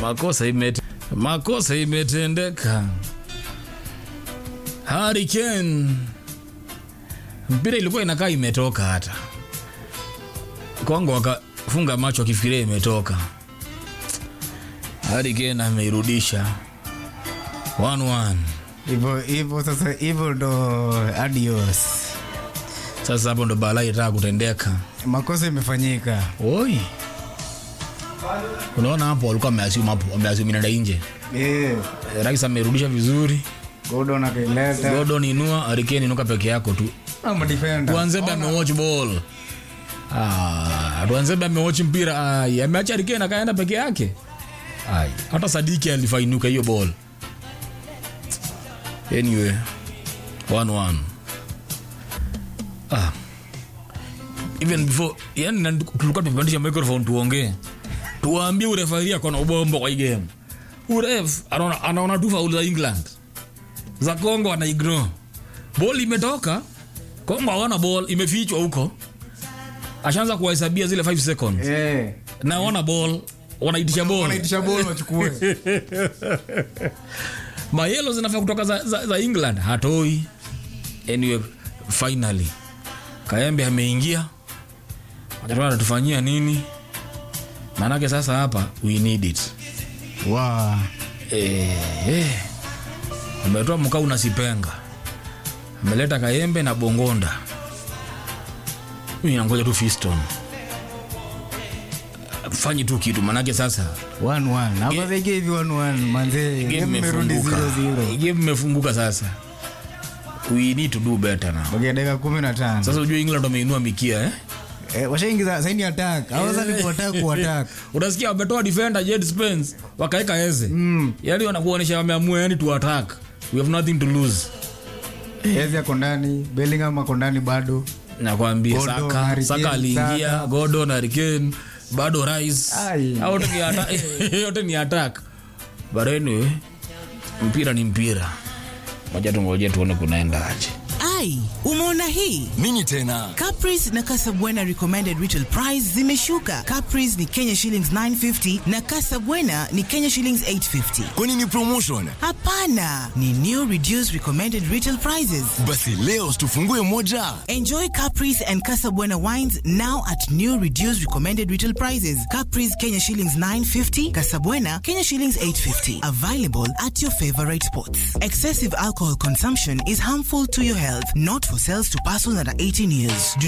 makosa imete, makosa imetendeka. Harry Kane, mpira ilikuwa inakaa imetoka, hata Kongo wakafunga macho akifikiria imetoka. Harry Kane ameirudisha 1-1. hivyo hivyo sasa hivyo ndo adios Sasa hapo ndo balaa itaka kutendeka. makosa imefanyika Oi, unaona hapo walikuwa wameassume hapo, wameassume inaenda nje. Eh, Rais amerudisha vizuri, Gordon akaileta Gordon inua, Harry Kane inuka peke yako tu. ama defender Tuanzebe amewatch ball. Ah, Tuanzebe amewatch mpira. Ai, ameacha Harry Kane akaenda peke yake. Ai, hata Sadiki alifainuka hiyo ball. Anyway, 1-1. Ah. Even before, yani na- tulikuwa tumepandisha microphone tuongee. Tuwaambie urefari ako na ubombo kwa hii game. Uref anaona anaona tu faulu za England. Za Kongo ana ignore. Ball imetoka, Kongo hawana ball, imefichwa huko. Ashaanza kuwahesabia zile 5 seconds. eh Na wana ball, wanaitisha ball. wanaitisha ball wachukue mayelo zinafaa kutoka za, za, za england hatoi anyway finally kaembe ameingia wajatoa anatufanyia nini maanake sasa hapa we need it wa eh, eh. ametoa mkau na sipenga ameleta kaembe na bongonda nangoja tu fiston fanyi tu kitu manake sasa 1-1 hapa vege hivi 1-1 manze game game imerudi imefunguka 0-0 game imefunguka sasa we need to do better now Bakia dakika 15 sasa ujue england wameinua mikia eh? eh washaingiza saini attack haweza ni kuattack kuattack utasikia wametoa defender Jed Spence wakaeka eze mm yani wanakuonyesha wameamua yani to attack we have nothing to lose Ezi ako ndani Bellingham ako ndani bado nakwambia Gordon, saka Harry saka Kane, aliingia Saka. Gordon Harry Kane bado Rice Ai. Hao wote ni attack yote ni attack but anyway mpira ni mpira moja tungoje tuone kunaenda aje ai umeona hii nini tena Caprice na Casabwana recommended retail price zimeshuka. Caprice ni Kenya shillings 950 na Casabwana ni Kenya shillings 850. kwani ni promotion Hapana, ni new reduced recommended retail prices. basi leo tufungue moja Enjoy Caprice and Casabwana wines now at new reduced recommended retail prices. Caprice Kenya shillings 950, Casabwana Kenya shillings 850. Available at your favorite spots. Excessive alcohol consumption is harmful to your health, not for sales to persons under 18 years. Do